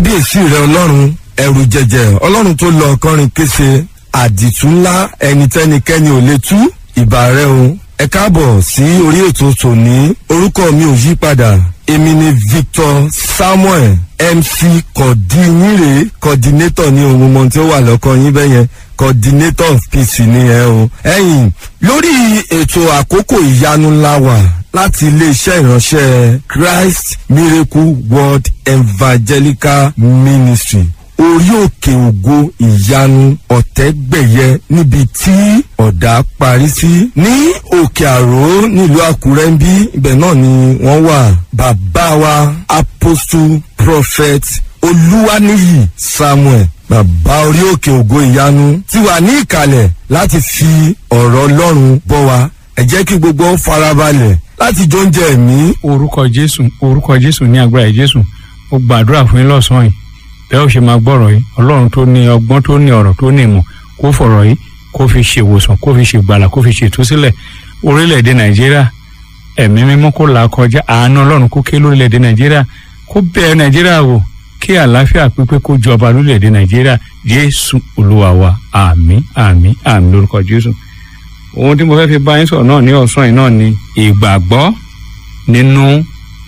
kábíyèsí rẹ ọlọ́run ẹrù jẹjẹ ọlọ́run tó lọ ọkọrin kése àdìtú ńlá ẹni tẹ́nikẹ́ni ò lè tú ìbà rẹ o ẹ káàbọ̀ sí orí ètò tòní orúkọ mi ò yí padà èmi ni victor samuel mc kọ̀dínyìnrè coordinator ní ohun mọ̀ tí ó wà lọ́kọ yín bẹ́yẹn coordinator of peace ni ẹ o. ẹ̀yin lórí ètò àkókò ìyanu ńlá wà láti iléeṣẹ́ ìránṣẹ́ christ miracle world evangelical ministry orí òkè ògo ìyanu ọ̀tẹ́gbẹ̀yẹ níbi tí ọ̀dà parí sí ní òkè àró nílùú àkúrẹ́ ń bí ibẹ̀ náà ni wọ́n wà bàbá wa apostle prophet olúwaníyì samuel bàbá orí òkè ògo ìyanu ti wà ní ìkàlẹ̀ láti fi ọ̀rọ̀ ọlọ́run bọ́ wa ẹ jẹ́ kí gbogbo ó farabalẹ̀ láti jọ oúnjẹ ẹ̀mí. orúkọ jésù orúkọ jésù ní agbára jésù ó gbàdúrà fún yín lọ́sàn-án yìí bẹ́ẹ̀ ó ṣe máa gbọ́rọ̀ yìí ọlọ́run tó ní ọgbọ́n tó ní ọ̀rọ̀ tó ní ìmọ̀ kó fọ̀rọ̀ yìí kó fi ṣèwòsàn kó fi ṣègbàlà kó fi ṣètúsílẹ̀ orílẹ̀-èdè nàìjíríà ẹ̀mí mímọ́ kó là kọjá àánú ọlọ́run kó ké lórílẹ̀-èdè nàìjíríà kó bẹ̀rẹ̀ nàìjíríà wò kí àlàáfíà pípé kó jọba lórílẹ̀-èdè nàìjíríà jésù olúwa wa àmín àmín àmín lórúkọ jésù ohun tí mo fẹ́ fi bá yín sọ̀rọ̀ náà ní ọ̀sán yìí náà ni ìgbàgbọ́ nínú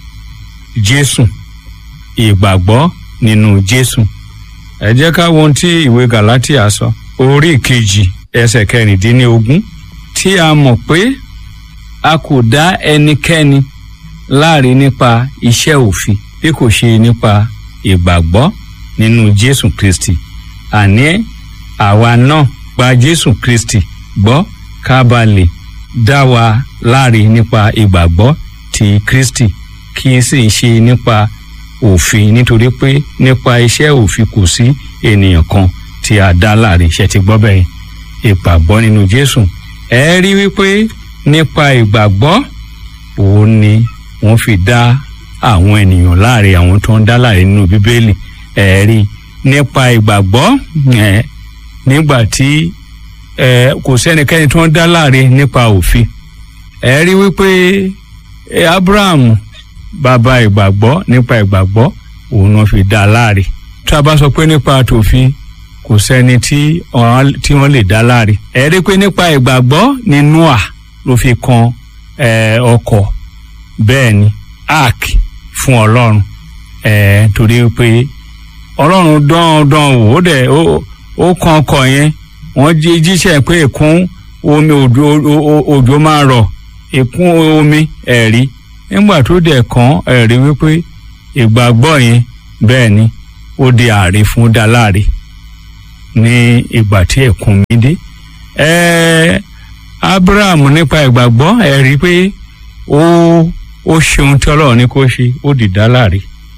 jésù ìgbàgbọ́ nínú jésù ẹ jẹ́ ká wo ohun tí ìwé galatia sọ orí ìkejì ẹsẹ̀ kẹrìndínlógún tí a mọ̀ pé a kò dá ẹnikẹ́ni láre nípa iṣẹ́ òfin bí kò ṣe nípa ìgbàgbọ́ nínú jésù kristi àní àwa náà gba jésù kristi gbọ́ ká ba lè dá wa láre nípa ìgbàgbọ́ ti kristi kì í sì ṣe nípa òfin nítorí pé nípa iṣẹ́ òfin kò sí ènìyàn kan tí a dá láre iṣẹ́ ti gbọ́ bẹ́ẹ̀ ìgbàgbọ́ nínú jésù ẹ rí wípé nípa ìgbàgbọ́ òun ni wọ́n fi dá àwọn ènìyàn láre àwọn tó ń dá láre nínú bíbélì ẹ rí nípa ìgbàgbọ́ ẹ nígbà tí ẹ kò sẹ́nikẹ́ni tó ń dá láre nípa òfin ẹ rí wípé abraham bàbá ìgbàgbọ́ nípa ìgbàgbọ́ òun náà fi dá láre tí a bá sọ pé nípa tòfin kò sẹ́ni tí wọ́n lè dá láre ẹ rí pé nípa ìgbàgbọ́ ní noah ló fi kan ọkọ̀ bẹ́ẹ̀ ni ark fún ọlọ́run ẹ̀ torí pé ọlọ́run dán dán wò ó dẹ̀ ó kan ọkọ̀ yẹn wọ́n jí jíṣẹ́ pé ìkún omi òjò máa rọ̀ ìkún omi ẹ̀rí nígbà tó dẹ̀ kàn ẹ̀rí wípé ìgbàgbọ́ yẹn bẹ́ẹ̀ ni ó di ààrẹ fún dáláre ní ìgbà tí ẹ̀kún mi dé ẹ̀ẹ́ abraham nípa ìgbàgbọ́ ẹ̀rí pé ó ó ṣeun tí ọlọ́run ní kó ṣe ó dìdá láre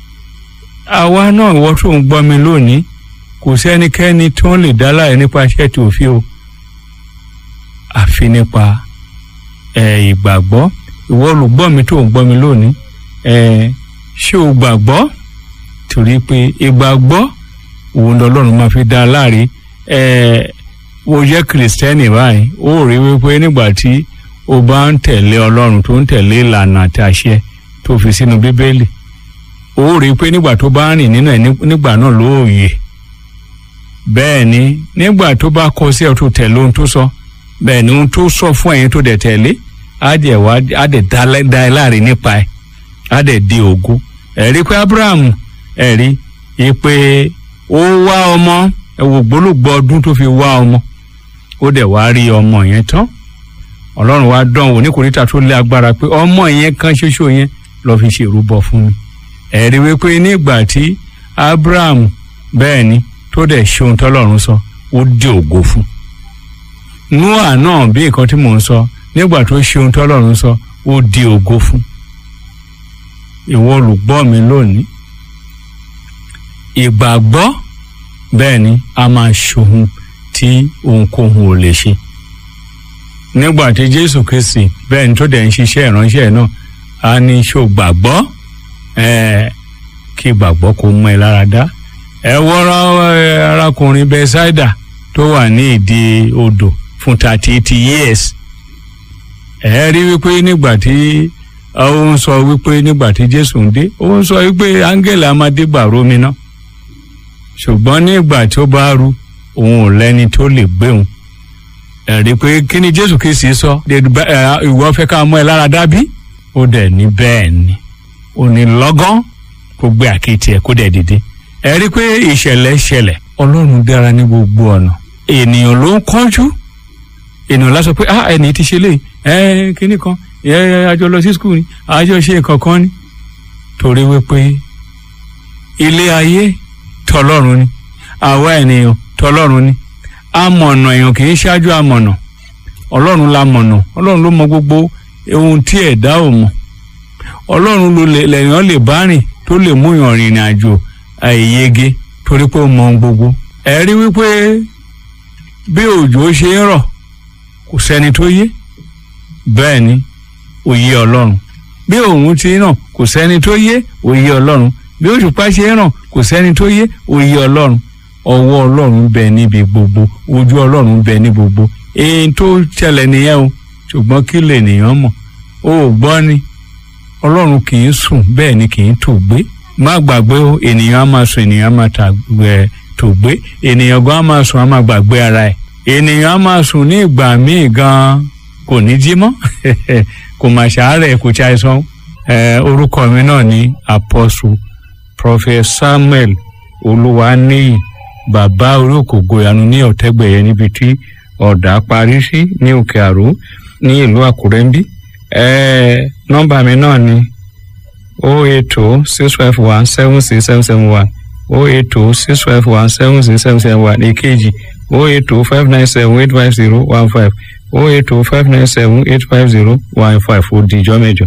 àwa náà ìwọ tó ń gbọ́ mi lónìí kò sẹ́nikẹ́ni tó ń lè dá láre nípa iṣẹ́ tí ò fi o àfi nípa ìgbàgbọ́ ìwọ olùgbọ́ mi tó ń gbọ́ mi lónìí ṣé o gbàgbọ́ torí pé ìgbàgbọ́ òun lọ́lọ́run máa fi dá láre ó jẹ́ kìrìsìtẹ́nì báyìí ó rí wípé nígbà tí o bá ń tẹ̀lé ọlọ́run tó ń tẹ̀lé ìlànà àti àṣẹ tó fi sínú bíbélì ó rí i pé nígbà tó bá rìn nínú ẹ̀ nígbà náà ló yè bẹ́ẹ̀ ni nígbà tó bá kọ sí ẹ̀ tó tẹ̀lé ohun tó sọ bẹ́ẹ̀ ni ohun tó sọ fún ẹ̀yin tó dẹ̀ tẹ̀lé á dẹ̀ wá á dẹ̀ dá ẹ láre nípa ẹ̀ á dẹ̀ di ògo ẹ̀rí pé abraham ẹ̀rí i pé ó wá ọmọ ẹ̀wò gbólógbó ọdún tó fi wá ọmọ ó dẹ̀ wá rí ọmọ yẹn tán ọlọ́run wa dán wò ní kòríta tó lé agbára pé ọmọ yẹn kan ṣoṣo yẹn lọ́ọ́ fi ṣèrúbọ fún mi ẹ̀rí wípé nígbà tí abraham bẹ́ẹ̀ ni tó dẹ̀ ṣe ohun tọ́lọ́run sọ ó dé ògo fún noah náà bí nǹkan tí mò ń sọ nígbà tó ṣe ohun tọ́lọ́run sọ ó di ògo fún ìwọ olùgbọ́ mi lónìí ìgbàgbọ́ bẹ́ẹ̀ ni a máa ṣohun tí ohunkóhun ò lè ṣe nígbà tí jésù kristi bẹ́ẹ̀ ni tó dẹ̀ ń ṣiṣẹ́ ìránṣẹ́ náà a ní ṣó gbàgbọ́ kí gbàgbọ́ kó mú ẹ lára dá ẹ wọ́rọ́ arákùnrin bẹ́sáìdà tó wà ní ìdí odò fún thirty eight years ẹ rí wípé nígbà tí ó ń sọ wípé nígbà tí jésù ń dé ó ń sọ wípé áńgẹ́lì amadé gbàrú mi náà ṣùgbọ́n nígbà tí ó bá ru òun ò lẹ́ni tó lè gbé òun ẹ̀rí pé kí ni jésù kìí sọ ìwọ fẹ́ ká mọ́ ẹ lára dábí ó dẹ̀ ní bẹ́ẹ̀ ni ò ní lọ́gán kó gbé àkéte ẹ̀ kó dẹ̀ dìde ẹ̀rí pé ìṣẹ̀lẹ̀ ṣẹlẹ̀ ọlọ́run dára ní gbogbo ọ̀nà ènìyàn ló ń kánjú ènìyàn lásọ pé ah ẹni tí ṣe lè ẹ kíní kan ẹ àjọ lọ sí skul ni àjọ ṣe nǹkan kan ni torí wípé ilé ayé tọlọ́run ni àwa ènìyàn tọlọ́run ni amọ̀nà èèyàn kì í ṣáájú amọ̀nà ọlọ́run la mọ̀nà ọlọ́run ló mọ gbogbo ohun tí ẹ̀dá ò mọ̀ ọlọ́run ló lèèyàn lè bá rìn tó lè mú yàn rìnrìn àjò àìyege torí pé ó mọ ohun gbogbo ẹ rí wípé bí òjò ṣe ń rọ̀ kò sẹ́ni tó yé bẹ́ẹ̀ ni òye ọlọ́run bí òun ti ràn kò sẹ́ni tó yé òye ọlọ́run bí òṣùpá ṣe ń ràn kò sẹ́ni tó yé òye ọlọ́run ọwọ́ ọlọ́run bẹ níbi gbogbo ojú ọlọ́run bẹ ní gbogbo èyí tó ṣẹlẹ̀ nìyẹn o ṣùgbọ́n kí lè nìyẹn mọ̀ o ò gbọ́ ni ọlọ́run kì í sùn bẹ́ẹ̀ ni kì í tò gbé má gbàgbé o ènìyàn á máa sùn ènìyàn á máa tò gbé ènìyàn gan á máa sùn á máa gbàgbé ara ẹ̀ ènìyàn á máa sùn ní ìgbà míì gan kò ní jí mọ́ kò mà ṣàárẹ̀ kò ṣàìsàn orúkọ mi náà ní apostle prophet samuel olúwaníyì bàbá orí òkògo ìyanu ní ọ̀tẹ́gbẹ̀yẹ níbi tí ọ̀dà parí sí ní òkè àró ní ìlú àkúrẹ́ ń bí nọ́mbà mi náà ni o eight two six five one seven six seven seven one o eight two six five one seven six seven seven one èkejì o eight two five nine seven eight five zero one five o eight two five nine seven eight five zero one five ó di ìjọ mẹ́jọ.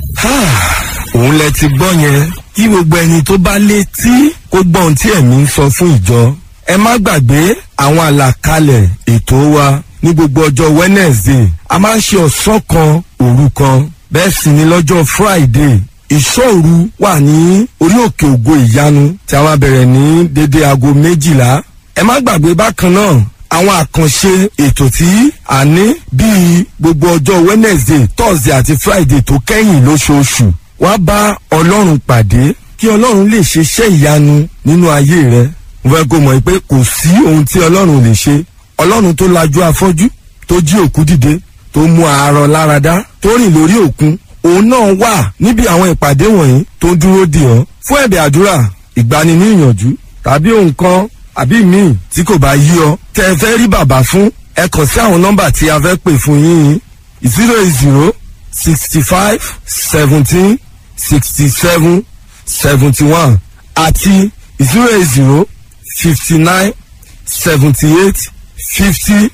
òun lẹ ti gbọ́ yẹn kí gbogbo ẹni tó bá létí kó gbọ́ ohun tí ẹ̀mí ń sọ fún ìjọ ẹ má gbàgbé àwọn àlàkalẹ̀ ètò wa ní gbogbo ọjọ́ wednesday a máa ń ṣe ọ̀sán kan òru kan bẹ́ẹ̀ sì ni lọ́jọ́ friday ìṣòru wà ní orí òkè ògo ìyanu tí a máa bẹ̀rẹ̀ ní dédé aago méjìlá ẹ má gbàgbé bákan náà àwọn àkànṣe ètò tí a ní bíi gbogbo ọjọ́ wednesday thursday àti friday tó kẹ́yìn lóṣooṣù wá bá ọlọ́run pàdé kí ọlọ́run lè ṣe iṣẹ́ ìyanu nínú ayé rẹ mo fẹ́ kó mọ̀ pé kò sí ohun tí ọlọ́run lè ṣe ọlọ́run tó lajú afọ́jú tó jí òkú dìde tó mú àárọ̀ láradá tó rìn lórí òkun òun náà wà níbi àwọn ìpàdé wọ̀nyí tó ń dúró dè ọ́ fún ẹ̀bẹ̀ àdúrà ìgbani ní ìyànjú tàbí ohun kan àbí míì tí kò bá yí ọ tẹ ẹ fẹ́ rí bàbá fún ẹ kàn sí àwọn nọ́mbà tí a fẹ́ pè fún yín zero eight zero sixty five seventeen sixty seven seventy one àti zero eight zero fifty nine seventy eight fifty